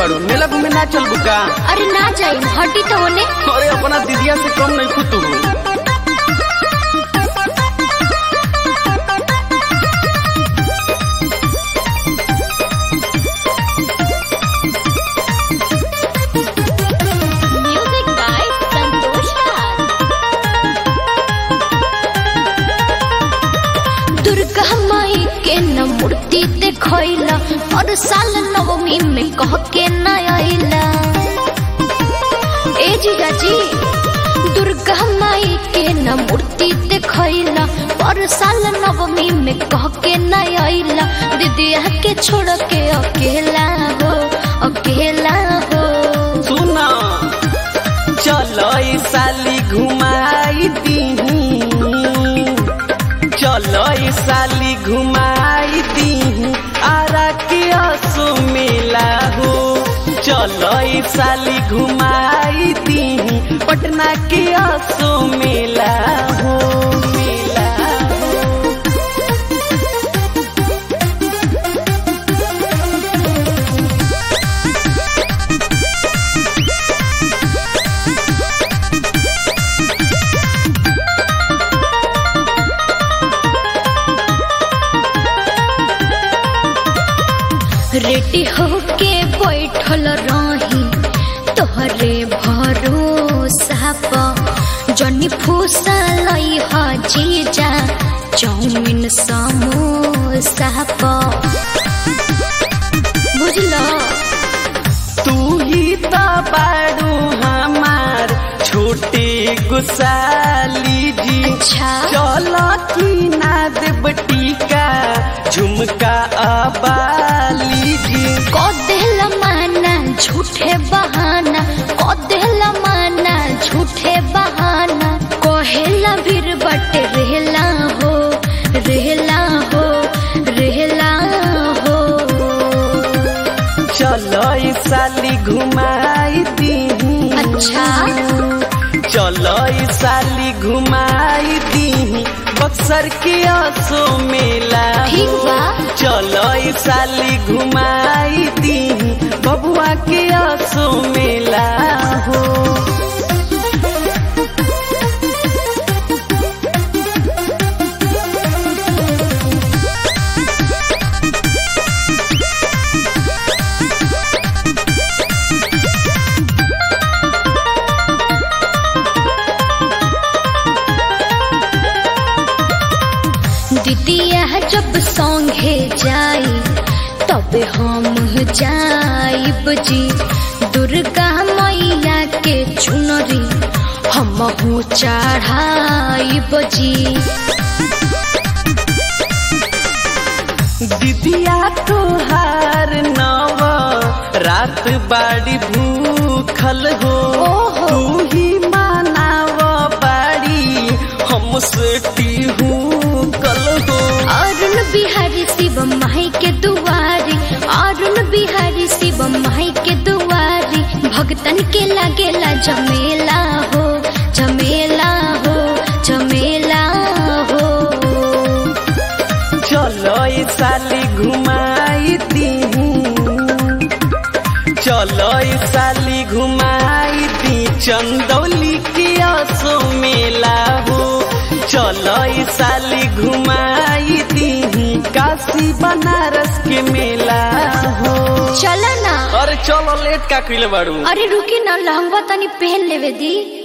बाड़ू मेला घूमे ना चल बुका अरे ना जाई हटी तो होने अरे अपना दीदिया से कम नहीं खुद म्यूजिक बाय संतोष राज दुर्गा माई के न मूर्ति देखैला और साल नवमी में कह के न आइला ए जीजा जी दुर्गा माई के न मूर्ति देखैला और साल नवमी में कह के न आइला दीदिया के छोड़ के अकेला हो अकेला हो सुना चलो ई साली घुमाई दीही चलो ई साली घुमाई दीही आरा के असो मेला हो चलो ई साली घुमाई दीही पटना के असो मेला हो मेला हो रेडी होके बैठल रही तोहरे भरोसा प जनी फूसा लई ह जीजा चाउमिन समोसा प बुझलो तू ही तो बाड़ू हमार छोटे गुसाली जी अच्छा चलो की ना देव टीका झुमका अबाली जी को देला माना झूठे बहाना को देला माना झूठे बहाना कोहेला भीर बट रहला हो रहला हो रहला हो चलो ई साली घुमाई दीही अच्छा चलो ई साली घुमाई दीही बक्सर के असो मेला ठीक बा चलो ई साली घुमाई दीही बबुआ के असो मेला हो दीदिया जब संगे जाई तब हम जाइब जी दुर्गा मैया के चुनरी हम चढ़ाइब जी दीदिया तोहार नव रात बाड़ी भूखल हो ओहो। तू ही मानाव बाड़ी हमसे टीहू कल हो अरुण बिहारी शिव माई के दुआरी अरुण बिहारी शिव माई के दुआरी भगतन के लागेला जमेला हो जमेला हो जमेला हो चलो ई साली घुमाई दीहू चलो ई साली घुमाई दी चंदौली के असो मेला हो चलो ई साली घुमाई दीही काशी बनारस के मेला हो चला ना अरे चलो लेट का कइले बाड़ू अरे रुकी ना लहंगा तनी पहन लेवे दी